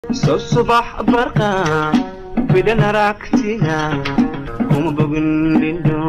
soo subax barqa bidhan aragtiga kuma bogin dhindho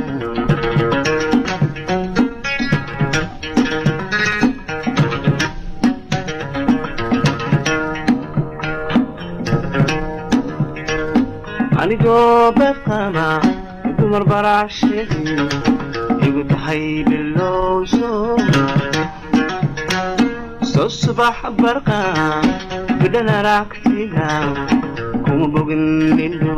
anigoo bedqaba dumar baracsheegi igu tahay bilowso soo subax barqa bidhan aragtiga kuma bogin dhindho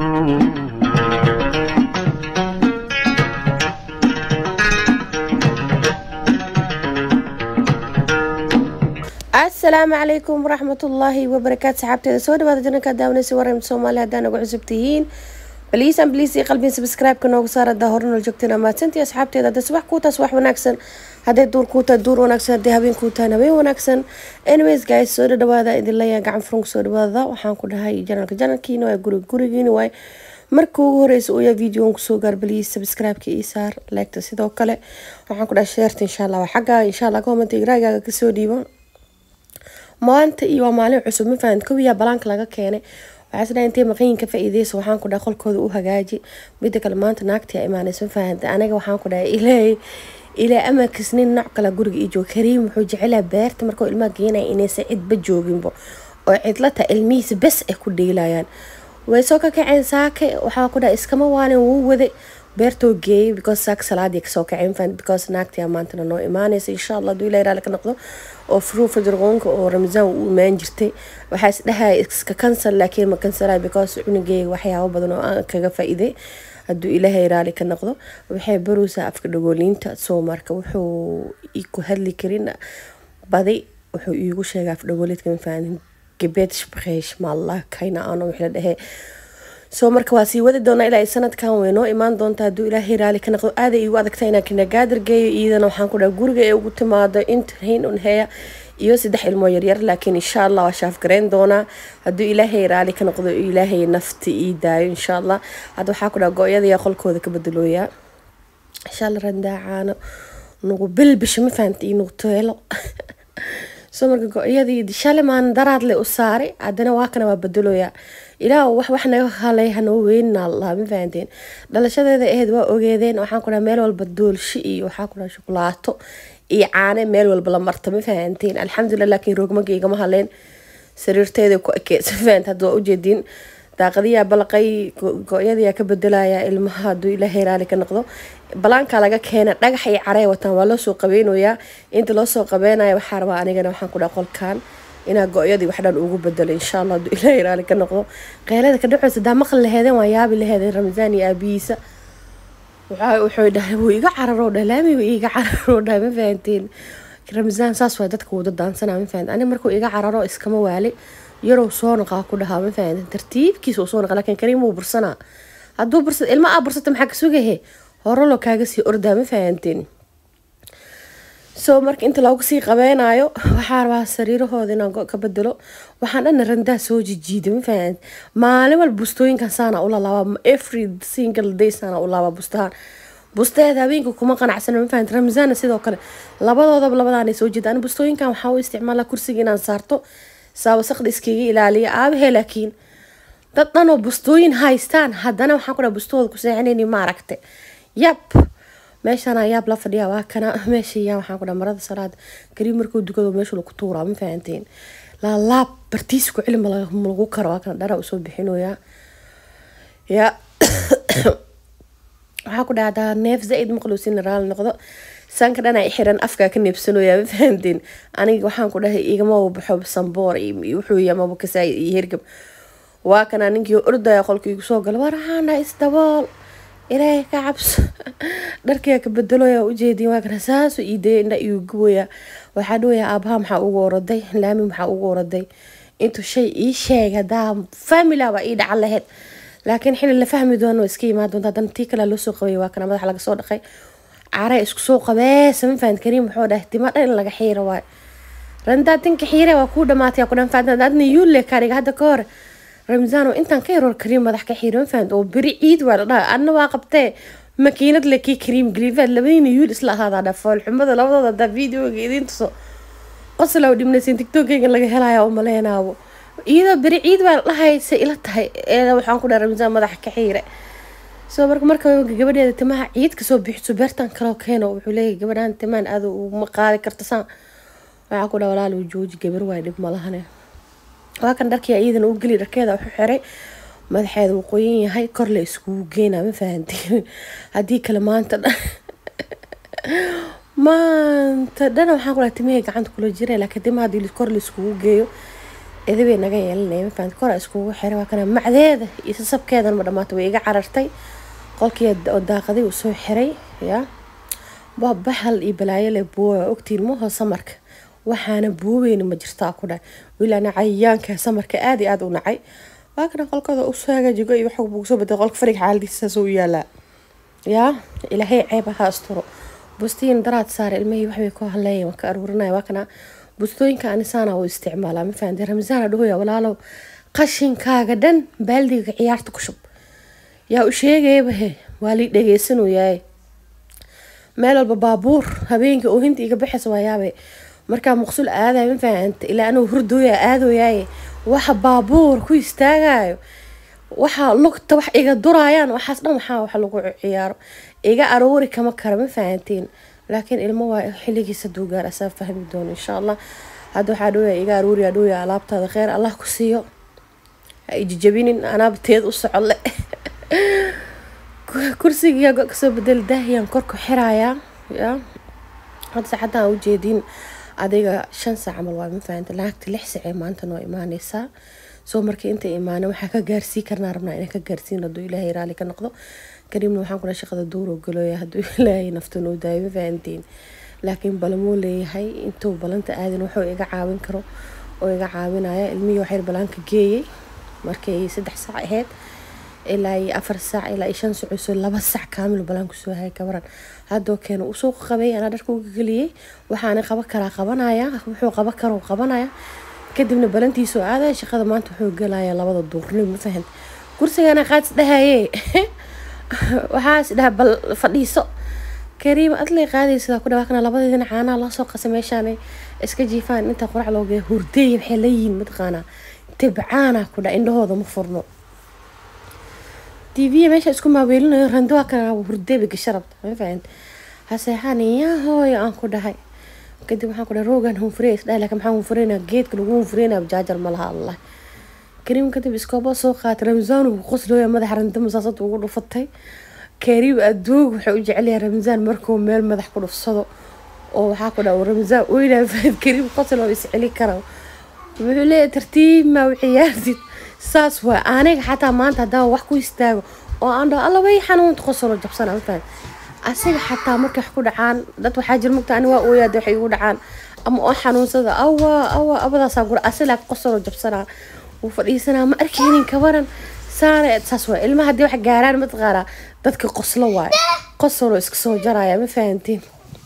asalaamu calaykum waraxmatullaahi wabarakaatu saxaabteeda soo dhawaada janalka daawanaysa waram soomaaliya haddaan ugu cusub tihiin baliisan baliis iyo qalbiin subscribe-ka noogu saar haddaa hore nool joogteen amaasantii asxaabteeda hadday subax kuu taas wax wanaagsan hadday duur kuu tahay duur wanaagsan hadday habeen kuu tahay habeen wanaagsan anyways guys soo dhawaada idin leeyahay gacan furunka soo dhawaada waxaan ku dhahay janalka janalkiina waa guriga gurigiina waay marka ugu horeysa uu yahay videoon kusoo gaar baliis subscribe-ka ii saar leegta sidoo kale waxaan ku dhahay sheerta insha allah waa xagga insha allah comment igraagaaga kasoo dhiibo maanta iyo waa maalin cusub ma fahan kowiyaa balaanka laga keenay waxaa isdhaha intay maqayin ka faa-iideysa waxaan ku dhaha qolkooda u hagaaji mida kale maanta naagtii a imaanaysa ma fahanta aniga waxaan ku dhahay ilaahay ilaa amarkiis nin nooc kale guriga ii joogo kariim wuxuu jecelaa beerta markuu ilmaha geenaya inaysan cidba jooginbo oo cidlata ilmihiisa bes ay ku dheelayaan way soo ka kaceen saake waxaa ku dhaha iskama waalin wuu waday beertoo geeyay because saak salaadii kasoo kaceen fan because naagtii maantana noo imaanaysa insha allah haduu ilaa ka noqdo oo furuu fajirqoonka oo ramasaan uu imaan jirtay waxaa isdhahaya iska kansal laakiin ma kansalay because cunugeyga waxyaabo badan oo aan kaga faa-iiday hadduu ilaahay raali ka noqdo waxay barowsaa afka dhagooliinta soo marka wuxuu ku hadli karin badi wuxuu iigu sheegay afdhagooliidka mafaanin gebeed shbaqeesh maallah kayna aano wixii la dhahee soo marka waa sii wadi doonaa ilaa sanadkan way noo imaan doontaa hadduu ilaahay raali ka noqdo aaday iigu adagta inaan kinagaadir geeyo iyadana waxaan ku dhaha guriga ee ugu timaado intahin un heya iyo saddex ilmoo yaryar laakiin insha allah waa shaafgareyn doonaa hadduu ilaahay raali ka noqdo ilaahay nafti ii daayo insha allah hadda waxaa ku dhaha go-yadayaa qolkooda ka bedelooyaa insha allah randaacaano nagu bilbisha ma fahanta iyo nagu teelo soo marka go-yadii shale maan daraadle u saaray haddana waa kana waa bedelooyaa ilaah wax wax naga halay hanoo weynina allah ma fahanteen dhalashadeeda aheyd waa ogeedeen waxaan ku dhaha meel walba doolshi iyo waxaa ku dhaha shukulaato iyo caane meel walba la marta ma fahanteen alxamdulilah laakiin roogmaga igama haleen sariirteeda ku ekeysa fahant hadda waa ujeediin daaqadiyaa balaqay go-yadayaa ka bedelaya ilmaha hadduu ilaahay raali ka noqdo balaankaa laga keena dhagax iyo carey wataan waa loosoo qabeynayaa inta loosoo qabeynaya waxaa rabaa anigana waxaan ku dhaha qolkan inaa go-yadii waxdhan ugu bedelo insha allah hadduu ilaahay raali ka noqdo qeylada ka dhaceysa daa maqli laheedeen waa yaabi laheedeen ramasaan iyo aabihiisa wuxuu dhahay wuu iga cararoo dhah laami wuu iga cararoo dhah ma fahanteen ramasaan saas waa dadka wada daansanaa ma fahanteen aniga markuu iga cararo iskama waali yarow soo naqaa ku dhahaa ma fahanteen tartiibkiisa uu soo naqa laakiin kariim wuu bursanaa hadduu bursad ilma aa bursata maxaa ka sugahe hore loo kaaga sii ordaa ma fahanteen soo marka inta looga sii qabeynayo waxaa rabaa sariirahooda inaan ka bedelo waxaan dhana randaa soo jijiida ma fahan maalin walba bustooyinkan saana ula laabaa every single day saana u laabaa bustahaan bustaheeda habeenka kuma qanacsana ma fahan ramzaana sidoo kale labadoodaba labadaanay soo jeeda ani bustooyinkan waxaa u isticmaalaa kursiga inaan saarto saawasaqda iskaga ilaaliya aabahe laakiin dad dhanoo bustooyin haystaan haddana waxaan ku dhaha bustahooda ku seexanayni maaragte yab meeshaan ayaab la fadhiya waa kana meeshayaa waxaan ku dhaha marada salaada kariim markuu dukado meeshu lagu tuuraa ma fahanteen laalaab bartiis ku celi malagu karo waa kana dhara usoo bixinoyaa ya waxaa ku dhahdaa neef zaa-id maqluusin raali noqdo sanka dhana xiran afkaa ka neebsanoyaa ma fahanteen aniga waxaan ku dhahay igama baxo samboor wuxuu yamaba kasaay iyo hergab waa kana ninkii ordaya qolka igu soo gala waraana isdabool ilaahay ka cabso dharkiyaa ka bedeloya ujeediin waa kana saasu iidaya indha igu guboya waxaa dhawayaa aabaha maxaa ugu oraday laami maxaa ugu oraday intuu shay ii sheeg hadaa familaba ii dhacan lahayd laakiin xili la fahmi doono iska imaan doonta haddana tii kalea loo soo qabay waa kana madaxa laga soo dhaqay care isku soo qabee sama fahant kariim wuxuu dhahay tima dhan in laga xiiro waay randaa tinka xiire waa kuu dhamaatay ku dhan fahantan adna yuule kariga hadda ka hore ramzaan oo intaan ka yaroor kariim madax ka xiiro ma fahant oo beri ciid waa la dhaha adna waa qabtee makiinad le kii kariim galiifaad labadiina yuul isla ahaadaa dha foolxumada labadooda hadaa videoga idiin tuso qoslow dhibnaysin tiktokeyga laga helaya u maleynaabo iyadoo beri ciid baa dhahaysa ila tahay ee waxaan ku dhaha ramsaan madaxa ka xiire soo marka marka gabadheeda timaha ciid kasoo bixiso beertan kaloo keeno wuxuu leeyahay gabadhan timaan aada uma qaadi karta saan waxaan ku dhaha walaal jooji gabar waay dhib malahane waa kan dharkii iyadana u geli dharkeeda wuxuu xiray madaxeeda uu qoyan yahay kor la iskugu geynaa ma fahantiin haddii kale maanta dhan maanta dhana waxaan ku dhaha timahey gacanta kula jira laakiin timaha haddii kor la iskugu geeyo edabay naga yeelanaya ma fahanti kora iskugu xiray waa kana macdeeda iyo sasabkeedan ma dhamaata way iga carartay qolkii oo daaqaday uu soo xiray ya waa bahal iyo balaayo le buuwa ogtiin maho samarka waxaana buubeyni ma jirtaa ku dhahay wilaana cayayaanka samarka aada iyo aada u nacay waa kana qolkooda usoo hagaajigo iyo waxa buu soo baday qolka fariga xaaladiisa saas u yaalaa yaa ilaahay ceeb ha asturo bustiin daraad saare ilmihii waxbay ku haleeya waan ka aruurinaya waa kana bustooyinka anisaana u isticmaalaa ma fahanti ramsaana dhahoya walaalow qashinkaaga dhan baaldiga ciyaarta ku shub yaa u sheegayaba he waa lii dhageysanayaaye meel walba baabuur habeenkii oo hinta iga baxaysa waa yaabe markaa maqsuul aadayo ma fahanta ilaa anuu hurdooya aadooyaaye waxa baabuur ku istaagayo waxa lugta wax iga duraayaan waxaas dhan waxaa wax lagu ciyaaro iga aroori kama kara ma fahantiin laakiin ilmo waa xiligiisa duu gaar asaa fahmi doono insha allah hadda waxaa dhowya iga arooriya dhowya alaabtaada kheer allah ku siiyo ha ijijabinin anaaba teed u socodle kursigiyaa go kasoo bedel daahiyaan korku xirayaa ya hadda saacaddan ujeedin adiga shan saac camal waa ma fahanta lacagta lix sacee maanta noo imaaneysaa soo markii inta imaana waxaa ka gaarsii karnaa rabnaa inaan ka gaarsiin hadduu ilaahay raali ka noqdo kariimna waxaan kula shaqada duuro galooya hadduu ilaahay nafta noo daayo ma fahantiin laakiin balamuu leeyahay intuu balanta aadin wuxuu iga caawin karo oo iga caawinaya ilmihii waxyar balaanka geeyey markay saddex saac ahayd ilaa iyo afar saac ilaa iyo shan socosoo laba sac kaamil balaan kusoo hayay kabaran haddoo keena uu suuqa qabay anaa dharka uga geliyey waxaana qaban karaa qabanaya wuxuu qaban karo qabanaya kadibna balantiisoo aadaya shaqada maanta wuxuu gelayaa labada duurnimo ma fahant kursigana qaadis dhahaye waxaas dhaha bal fadhiiso kariima adlay qaadaysa ku dhawaakana labadeedina caanaha loo soo qasa meeshaan iska jiifaan inta qurac loo geeya hurdeey waxay leeyihiin mataqaanaa tibcaana ku dha indhahooda ma furno tv meesha isku maaweelinayo rando waa kana hurdeeba gasha rabta ma fahant haseexaan yaa hooyo aan ku dhahay kadib waxaan ku dhahay roogan hunfurey isdhahay laakiin maxaa hunfureynaa geedka lagu hunfureynaa jaajar ma laha allah kariim kadib iskoobo soo qaatay ramzaan uu qoslooya madaxa randa masaasad ugu dhufatay kariim aduug wuxuu u jecelyahay ramzaan markuu meel madax ku dhufsado oo waxaa ku dhaha ramzaan oynaa fahad kariim qosl oo isceli kara wuxuu leeyahay tartiib maa u ciyaartid saas waa aniga xataa maanta haddaan wax ku istaago oo aan dhaho alla way xanuunta qosoloo jabsana ma fahad asiga xataa markay wax ku dhacaan dad waxaa jir mugta ani waa ooyaada waxay igu dhacaan ama oo xanuunsada awa awa abadaasaa gura asilaa qosoloo jabsanaa wuu fadhiisanaa ma arkeynin kabaran saana saas waa ilmaha haddii wax gaaraan mataqaanaa dadka qoslo waayo qosoloo iska soo jaraya ma fahantiin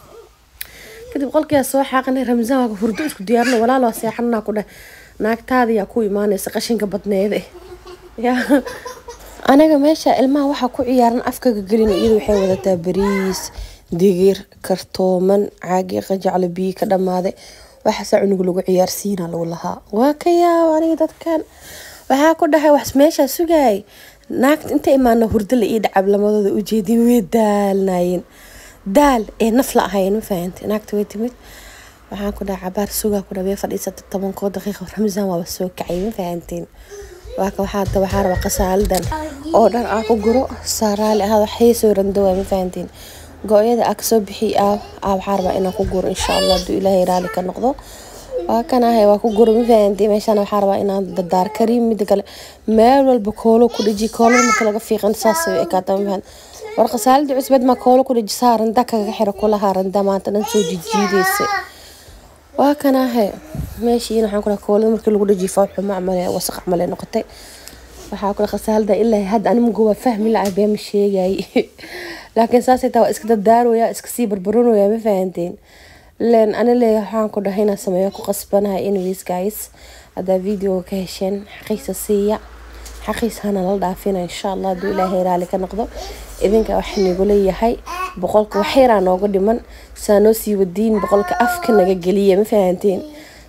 kadib qolkiyaa soo xaaqanay ramzaan waa hurdo isku diyaarina walaal waa seexananaa ku dheh naagtaada yaa ku imaanaysa qashinka badneede yaa anaga meesha ilmaha waxaa ku ciyaaran afkaga gelin iyadu waxay wadataa bariis digir kartooman caagi qajaclo biyo ka dhammaaday waxaasaa cunug lagu ciyaarsiina lagu lahaa waa ka yaab aniga dadkan waxaa ku dhahay wax meeshaa sugaay naagta inta imaana hurdo la ii dhacab lamadooda ujeedin way daalnaayeen daal ee naf la ahayn ma fahantay naagta way timid waxaan ku dhahay cabaar sugaa ku dhahay way fadhiisata tobankoo daqiiqa ramsaan waaba soo kacay ma fahanteen waa ka waxaa ta waxaa raba qasaalidan oo dhan aa ku guro saaraali ahaad waxay soo randawaa ma fahanteen go-yada aa kasoo bixi aa aa waxaa rabaa inaan ku guro insha allah hadduu ilaahay raali ka noqdo waa kan ahay waa ku guro ma fahanteen meeshaan waxaa rabaa inaan dadaar kariim mida kale meel walba koolo ku dheji koolada marka laga fiiqan saas way ekaata ma fahan war qasaalada cusbad maa koolo ku dheji saa randa kaga xiro kulahaa randa maanta dhan soo jijiidaysa waa kan ahay meeshiina waxaan ku dhahay koolada markii lagu dhajiyo fawxu macmale wasaq camal ay noqotay waxaa ku dhahay khasaalada ilaa hadda animgu waa fahmi la bee ma sheegay laakiin saasay taa waa iska dadaaroya iska sii barbaronoya ma fahanteen len ani leeya waxaan ku dhahay inaan sameeyo ku qasbanahay anyways guys haddaa videoga ka hesheen xaqiisa siiya xaqiis hana la dhaafina insha allah hadduu ilaahay raali ka noqdo idinka waxaa nagu leeyahay boqolka waxyaraa nooga dhiman saa noo sii wadiin boqolka afka naga geliya ma fahanteen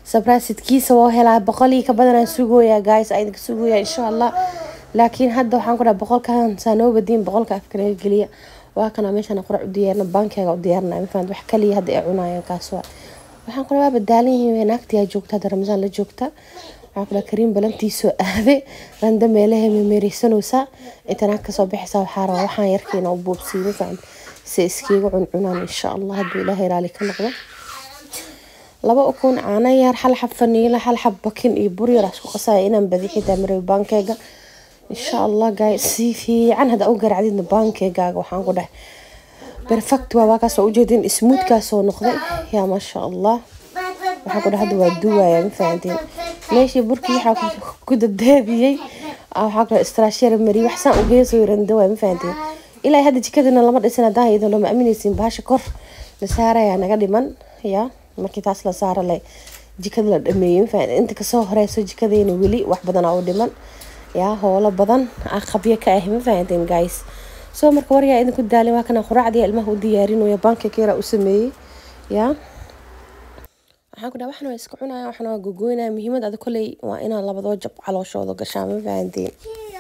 sabraasidkiisa waa helaa boqolii ka badanaan sugooyaa guys aa idinka sugooyaa insha allah laakiin hadda waxaan ku dhaha boqolkan saa noo badiin boqolka afka laga geliya waa kana meeshaan qurac u diyaarna baankeega u diyaarna mafahant wax kaliya hadda ay cunayaan kaas waa waxaan ku dhaha waa badaalan yihiin naagtiyaa joogta hadda ramasaan la joogta waxaan ku dhaha kariim balantiisoo aade randa meelaha memeereysanaysaa inta naag kasoo bixaysaa waxaa rabaa waxaan yarkiina u buubsiiy mafahant si iskiiga cuncunaan insha allah hadduu ilaahay raali ka noqdo laba ukun caano yar hal xab faniila hal xab bakin iyo bur yar isku qasaya inaan badi xitaa maray baankeega insha allah guys si fiican hadda u garacdidna baankeegaaga waxaan ku dhahay perfect waa waa kaasoo ujeedin smuudkaasoo noqday yaa maasha allah waxaan ku dhahay hadda waa duwaya ma fahantiin meeshii burkii waxaa ku dabdaabiyey waxaa ku dhahay istraashyara mariy wax saan ugeesoo randa waay ma fahantiin ilaa hadda jikadana lama dhisin haddaan iyadoo lama aaminaysin bahasha kor la saarayaa naga dhiman yaa markii taas la saara le jikada la dhameeyey mafahant inta kasoo horeyso jikadeena weli wax badanaa u dhiman yaa howlo badan a qabyo ka ah ma fahanteen guys soo marka waryaa idinku daalin waa kana quraacdii ilmaha u diyaarinaya banka keera u sameeyey yaa waxaan ku dhaha waxna waa iska cunaya waxna waa gogoynaya muhiimad ada koley waa inaa labadoo jab calooshooda gashaa ma fahanteen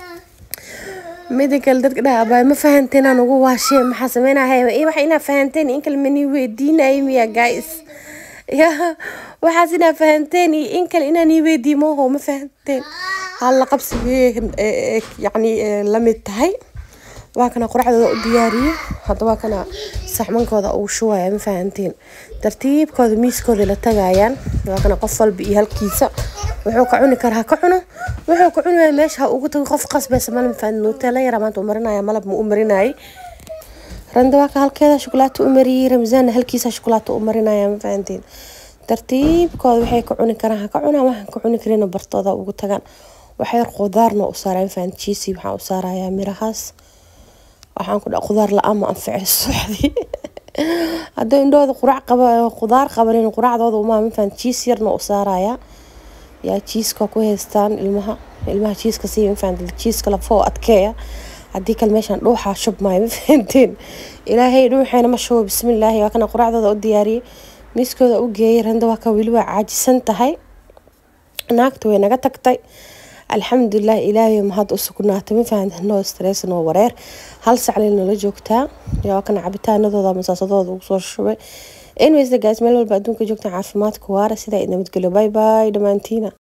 mida kale dadka dhaha abaa ma fahanteen aan ugu waashee maxaa sameynaya waxa inaa fahanteen in kale mani weydiinaya miya guys ya waxaas inaa fahanteen iyo in kale inaan ii weydiiy mooho ma fahanteen halla qabsigee yacni lamid tahay waa kana quracdooda u diyaariyey hadda waa kana saxmankooda ugu shubaya ma fahanteen tartiibkooda miiskooda la tagayaan waa kana qof walba iyo halkiisa wuxuu ka cuni karaa ka cuno wuxuu ka cuni waaya meesha ha ugu tago qof qasbaysa mala mafahantin nuutela yara maanta u marinaya malab ma u marinayay randa waa ka halkeeda shukulaato u mariyey ramzaanna halkiisa shukulaato u marinaya ma fahanteen tartiibkooda waxay ka cuni karaan ha ka cunaan waxaan ka cuni karina bartooda ugu tagaan waxyar qudaarna u saaraya ma fahantin jiisi waxaan u saarayaa mirahaas waxaan ku dhaha qudaar la-aan ma anficay subaxdii hadduu indhooda qurac qaba qudaar qabanin quracdooda umaa ma fahantin jiis yarna u saarayaa yaa jiiska ku haystaan ilmaha ilmaha jiiska sii ma fahantin jiiska lafoo adkeeya haddii kale meeshaan dhuuxaa shubmaayo ma fahanteen ilaahay dhuuxeena ma shubo bismillaahi waa kana quraacdooda u diyaariyey miiskooda u geeyay randa waa ka weli waa caajisan tahay naagta way naga tagtay alxamdulilah ilaahay mahad u sugnaatay ma fahanteen noo stress noo wareer hal saclay nala joogtaa yaa kana cabitaanadooda masaasadooda ugu soo shubay anyways the guys meel walba adduunka joogta caafimaadka waara sidaa nabadgelyo bye bye dhammaantiina